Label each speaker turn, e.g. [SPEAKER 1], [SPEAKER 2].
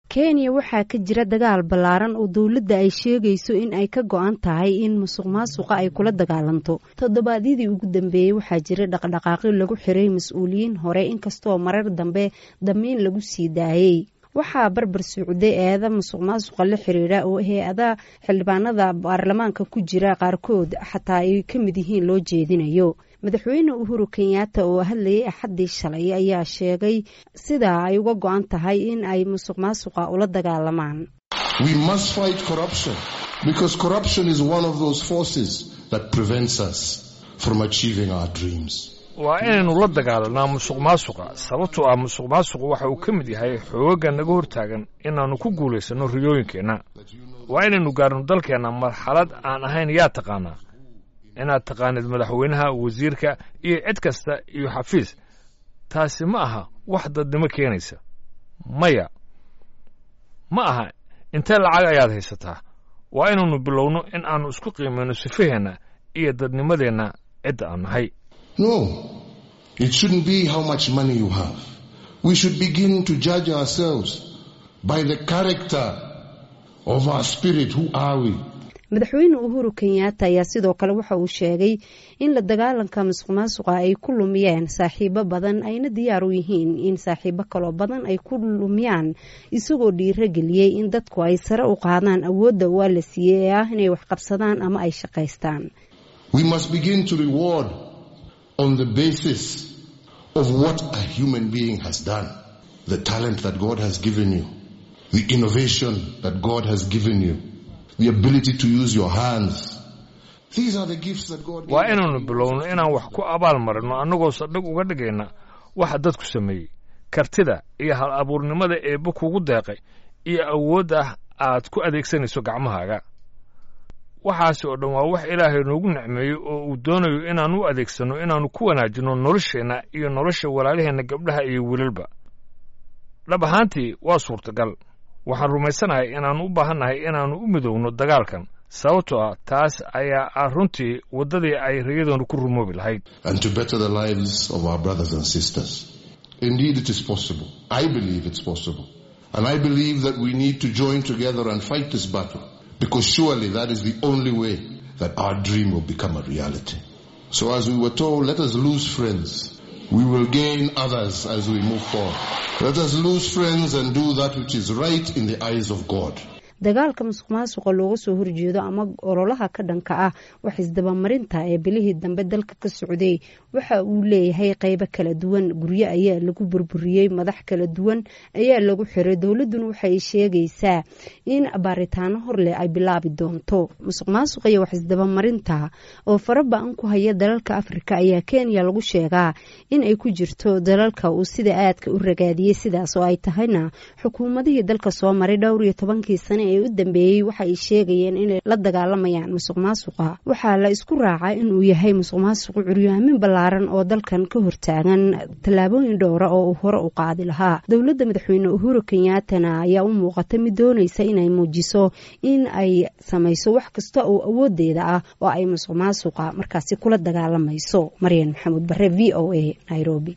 [SPEAKER 1] kenya waxaa ka jira dagaal ballaaran oo dowladda ay sheegayso in ay ka go-an tahay in musuq maasuqa ay kula dagaalanto toddobaadyadii ugu dambeeyey waxaa jira dhaqdhaqaaqyo lagu xiray mas-uuliyiin hore inkastoo marar dambe damiin lagu sii daayey waxaa barbar socday eeda musuq maasuqa la xiriira oo hay-ada xildhibaanada baarlamaanka ku jira qaarkood xataa ay ka mid yihiin loo jeedinayo madaxweyne uhuru kenyaata oo hadlayay axaddii shalay ayaa sheegay sidaa ay uga go-an tahay in ay musuq maasuqa ula dagaalamaan
[SPEAKER 2] waa inaynu la dagaalanaa musuq maasuqa sababtoo ah musuq maasuqu waxa uu ka mid yahay xoogagga naga hortaagan inaannu ku guulaysanno riyooyinkeenna waa inaynu gaarno dalkeenna marxalad aan ahayn yaa taqaanaa inaad taqaanid madaxweynaha wasiirka iyo cid kasta iyo xafiis taasi ma aha wax dadnimo keenaysa maya ma aha intee lacag ayaad haysataa waa inaynu bilowno in aannu isku qiimayno sifaheenna iyo dadnimadeenna cidda aan nahay
[SPEAKER 3] No, it shouldn't be how much money you have. We should begin to judge ourselves by the character of our spirit. Who are we?
[SPEAKER 1] madaxweyne uhuru kenyaata ayaa sidoo kale waxa uu sheegay in la dagaalanka musuq maasuqa ay ku lumiyeen saaxiibo badan ayna diyaar u yihiin in saaxiibo kaloo badan ay ku lumiyaan isagoo dhiiro geliyey in dadku ay sare u qaadaan awoodda waa la siiyey ee ah inay wax qabsadaan ama ay shaqaystaan
[SPEAKER 3] We must begin to reward on the basis of what a human being has done, the talent that God has given you, the innovation that God has given you, the ability to use your hands. These are the gifts that God
[SPEAKER 2] waa
[SPEAKER 3] gave
[SPEAKER 2] inaynu bilowno inaan wax ku abaal marino annagoo sadhig uga dhigayna waxa dadku sameeyey kartida iyo hal abuurnimada eebba kugu deeqay iyo awood ah aad ku adeegsanayso gacmahaaga waxaasi oo dhan waa wax ilaahay noogu nicmeeyey oo uu doonayo inaan u adeegsanno inaannu ku wanaajinno nolosheenna iyo nolosha walaalaheenna gabdhaha iyo wiilalba dhab ahaantii waa suurtagal waxaan rumaysanahay inaannu u baahannahay inaannu u midowno dagaalkan sababtoo ah taas ayaa ah runtii waddadii ay rayadoonu ku rumoobi lahayd
[SPEAKER 3] and to better the lives of our brothers and sisters. Indeed, it is possible. I believe it's possible. And I believe that we need to join together and fight this battle because surely that is the only way that our dream will become a reality. So as we were told, let us lose friends. We will gain others as we move forward. Let us lose friends and do that which is right in the eyes of God.
[SPEAKER 1] dagaalka musuq maasuqa looga soo horjeedo ama ololaha ka dhanka ah wax isdabamarinta ee bilihii dambe dalka ka socday waxa uu leeyahay qeybo kala duwan guryo ayaa lagu burburiyey madax kala duwan ayaa lagu xiray dowladuna waxay sheegaysaa in baaritaano horleh ay bilaabi doonto musuq maasuqa iyo wax isdabamarinta oo faraba-an ku haya dalalka afrika ayaa kenya lagu sheegaa in ay ku jirto dalalka uu sida aadka u ragaadiyey sidaas oo ay tahayna xukuumadihii dalka soo maray dhowr iyo tobankii sane ee u dambeeyey waxa ay sheegayeen inay la dagaalamayaan musuq maasuqa waxaa la isku raacaa inuu yahay musuq maasuqu curyaamin ballaaran oo dalkan ka hortaagan tallaabooyin dhowra oo uu hore u qaadi lahaa dowladda madaxweyne uhuru kenyaatana ayaa u muuqata mid doonaysa inay muujiso in ay samayso wax kasta oo awoodeeda ah oo ay musuq maasuqa markaasi kula dagaalamayso maryan maxamuud bare v o a nairobi